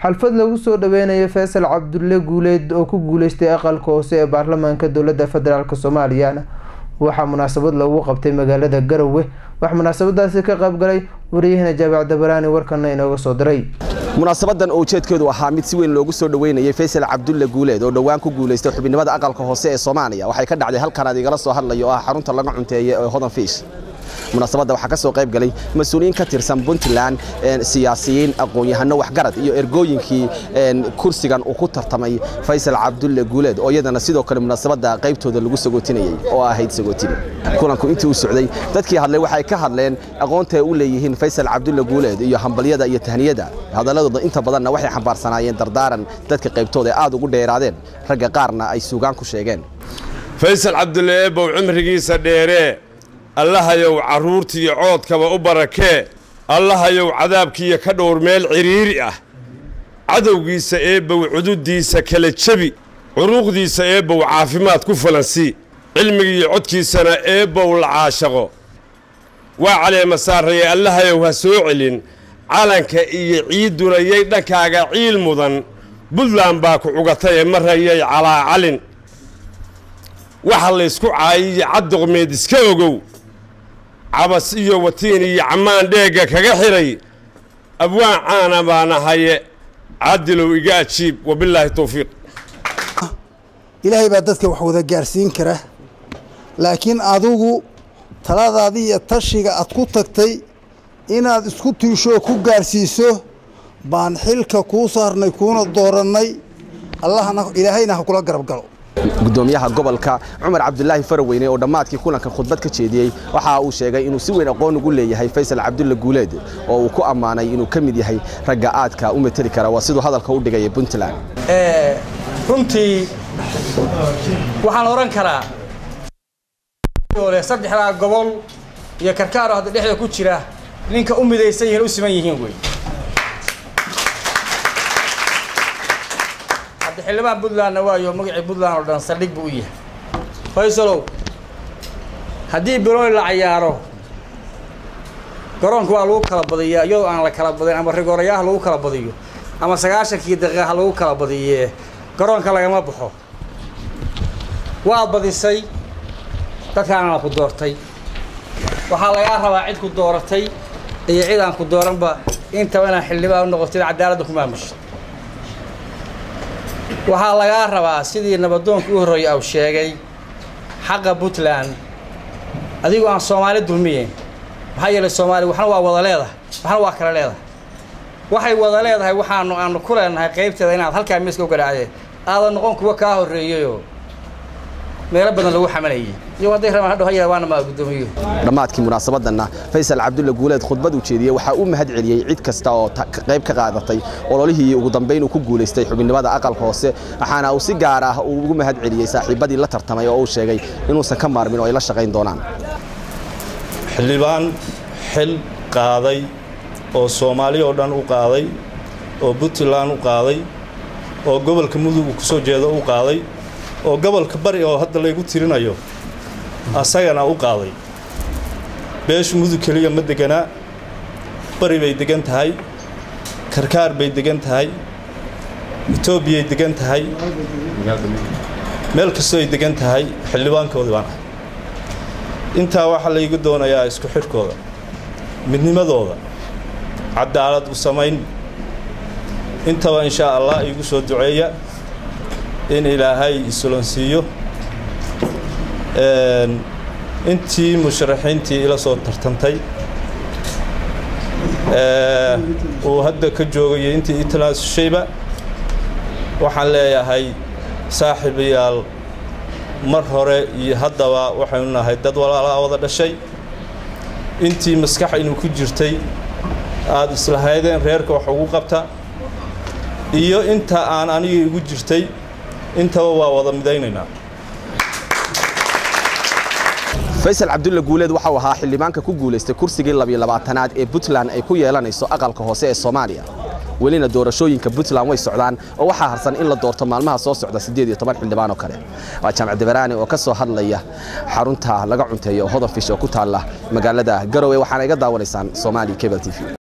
xalfad lagu soo dhaweynayo faysal cabdulle guuleed oo ku guuleystay aqalka hoose ee baarlamaanka dowladda federaalk soomaaliyana waxaa munaasabad loogu qabtay magaalada garowe waxaa munaasabadaasi ka qaybgalay wariyahana jaabac dabaraani warkana inooga soo diray munaasabadan oo ujeedkeedu ahaa mid si weyn loogu soo dhoweynayay faysal cabdulle guuleed oo dhowaan ku guulaystay xubinimada aqalka hoose ee soomaaliya waxay ka dhacday halkan aad igala soo hadlayo oo ah xarunta laga cunteeye ee hodan fiish munaasabadda waxaa ka soo qayb galay mas-uuliyiin ka tirsan puntland siyaasiyiin aqoon-yahano waxgarad iyo ergooyinkii kursigan uu ku tartamay faysal cabdulle guuleed oo iyadana sidoo kale munaasabadda qaybtooda lagu sagootinayey oo ahayd sagootine kulanku intii u socday dadkii hadlay waxay ka hadleen aqoonta ay u leeyihiin faysal cabdulle guuleed iyo hambalyada iyo tahniyada hadaladooda inta badanna waxay xambaarsanaayeen dardaaran dadka qaybtooda ee aad ugu dheeraadeen ragga qaarna ay suugaan ku sheegeen faysal cabdulle eebow cimrigiisa dheeree allahayow carruurtiiyo coodkaba u barakee allahayow cadaabkiiyo ka dhowr meel cidhiiri ah cadowgiisa eebbow cududdiisa kala jebi curuuqdiisa eebbow caafimaad ku falansii cilmigiiyo codkiisana eebbow la caashaqo waa caleema saarraye allahayow ha soo celin calanka iyo ciidduna yay dhankaaga ciil mudan buntland baa ku cugatayee marayay calaacalin waxa laysku caayiyo caddoqmeed iska ogow cabas iyo watiin iyo cammaan dheegga kaga xidhay abwaan caana baana haye cadilow iga ajiib wabilaahi towfiiq ilaahay baa dadka wax wada gaarsiin kara laakiin adigu taladaadii iyo tashiga aad ku tagtay inaad isku tiishoo ku gaarsiiso baan xilka kuu saarnay kuuna doorannay allahna ilaahayna ha kula garab galo gudoomiyaha gobolka cumar cabdulaahi faraweyne oo dhammaadkii kulanka khudbad ka jeediyey waxa uu sheegay inuu si weyn aqoon ugu leeyahay faysal cabdulle guuleed oo uu ku ammaanay inuu ka mid yahay ragga aadka u mateli kara waa siduu hadalka u dhigaya puntland runtii waxaan odhan karaa saddexdaa gobol iyo karkaaro hadda dhexda ku jira ninka u midaysan yihiin u siman yihiin wey xildhibaan puntlandna waayo magacii puntland oo dhan saldhig buu u yahay faysalow haddii biloy la cayaaro garoonka waa lagu kala badiyaa iyadoo aan la kala badin ama rigoorayaha lagu kala badiyo ama sagaashankii daqiiqa ha lagu kala badiyee garoonka lagama baxo waad badisay dadkaana ku doortay waxaa lagaa rabaa cid ku dooratay iyo cid aan ku dooranba intaba inaad xildhibaan u noqotid cadaaladda ku maamusha waxaa lagaa rabaa sidii nabadoonka u horreeyay aw sheegay xaqa puntland adigoo aan soomaali dulmiyeyn maxaa yeelay soomaaliya waxna waa wada leedahay waxna waa kala leedahay waxay wada leedahay waxaanu aanu ku leenahay qaybteeda inaad halkaa miiska u garaacdeen aadan noqon kuwa kaa horreeyeyoo meelo badan lagu xamalayay iyo hadday rabaan hadhow hayar waana maa guddoomiyo dhammaadkii munaasabadanna faysal cabdulle guuleed khudbad uu jeediyey waxaa u mahad celiyey cid kasta oo qayb ka qaadatay ololihii ugu dambayn uu ku guulaystay xubinnimada aqalka hoose waxaana uu si gaar ah uu ugu mahad celiyey saaxiibadii la tartamay oo uu sheegay inuusan ka maarmin oo ay la shaqayn doonaan xildhibaan xil qaaday oo soomaali oo dhan u qaaday oo puntland u qaaday oo gobolka mudug ku soo jeeda u qaaday oo gobolka bari oo hadda laygu tirinayo asagana u qaaday beeshu mudug keliya ma deganaa bari bay degan tahay karkaar bay degan tahay etoobiyay degan tahay meel kastoo ay degan tahay xildhibaankoodii baan ahay intaa waxaa laygu doonayaa isku xidhkooda midnimadooda cadaalad u samayn intaba inshaa allah iigu soo duceeya in ilaahay isulonsiiyo intii musharaxiintii ila soo tartantay uu hadda ka joogayo intii ii tanaasulshayba waxaan leeyahay saaxiibayaal mar hore iyo haddaba waxaynu nahay dad walaalaa wada dhashay intii maskax inuu ku jirtay aada islahaydeen reerka wax ugu qabta iyo inta aan aniga igu jirtay intaba waa wada midaynaynaa faysal cabdulle guuleed waxau ahaa xildhibaanka ku guulaystay kursigii labiyo labaatanaad ee puntland ay ku yeelanayso aqalka hoose ee soomaaliya welina doorashooyinka puntland way socdaan oo waxaa harsan in la doorto maalmaha soo socda siddeed iyo toban xildhibaan oo kale waa jaamac dabaraani oo ka soo hadlaya xarunta laga cunteeyo hodan fish oo ku taalla magaalada garowe waxaana iga daawanaysaan soomaali cable t v